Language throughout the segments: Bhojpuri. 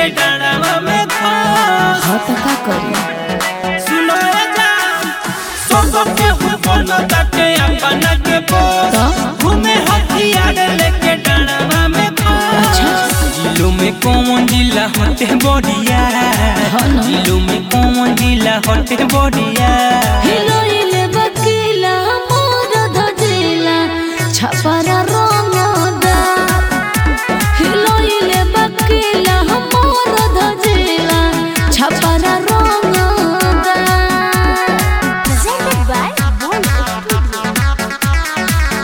डाड़ावा में खा हाँ तो का करी सुनो ए जान सब के हो बोलो ताके अपना के बोल तो घूमे हथियार लेके डाड़ावा में खा अच्छा। जिलो में कौन जिला होते बढ़िया हाँ ना। जिलो में कौन जिला होते बढ़िया हिलोइले बकीला मोर धजिला छपरा रंगदा हिलोइले बकीला मोर धजिला Chhapra रंगदा Presented by Bond Studio.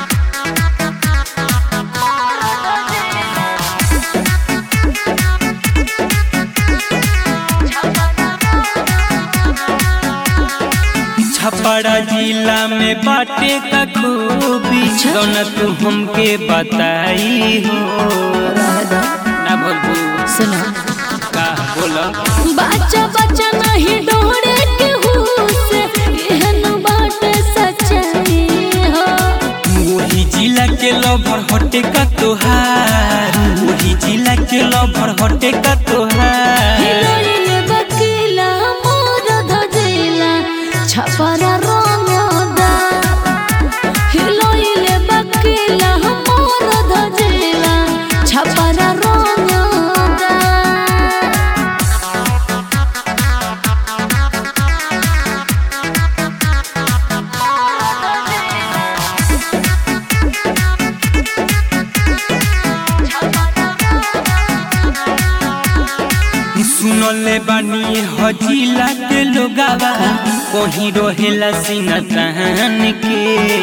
Chhapra जिला में बाटे का खूबी दोनों तू हमके बताई हो ना बोलबू सुनो का बोला बच्चा बच्चा नहीं डोरे के हुस एहन बात सच्चाई हो वही जिला के लभर हटे का तोहार वही जिला के लभर हटे का तोहार हिलोइले बकीला मोर धजिला छपरा रंगदा हिलोइले बकीला मोर धजिला छपरा रंगदा सुनले बानी हजिला के लोगावा कहीं रहेला सीना तहन के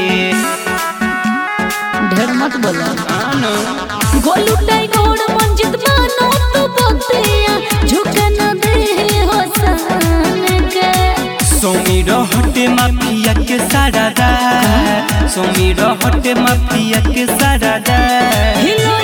ढेर मत बोलो आनो गोलू टाइगोड़ मंजित मानो तो बतिया झुक न दे हो सन के समीर हटे माफिया के सारा दा समीर हटे माफिया के सारा दा हिलोइले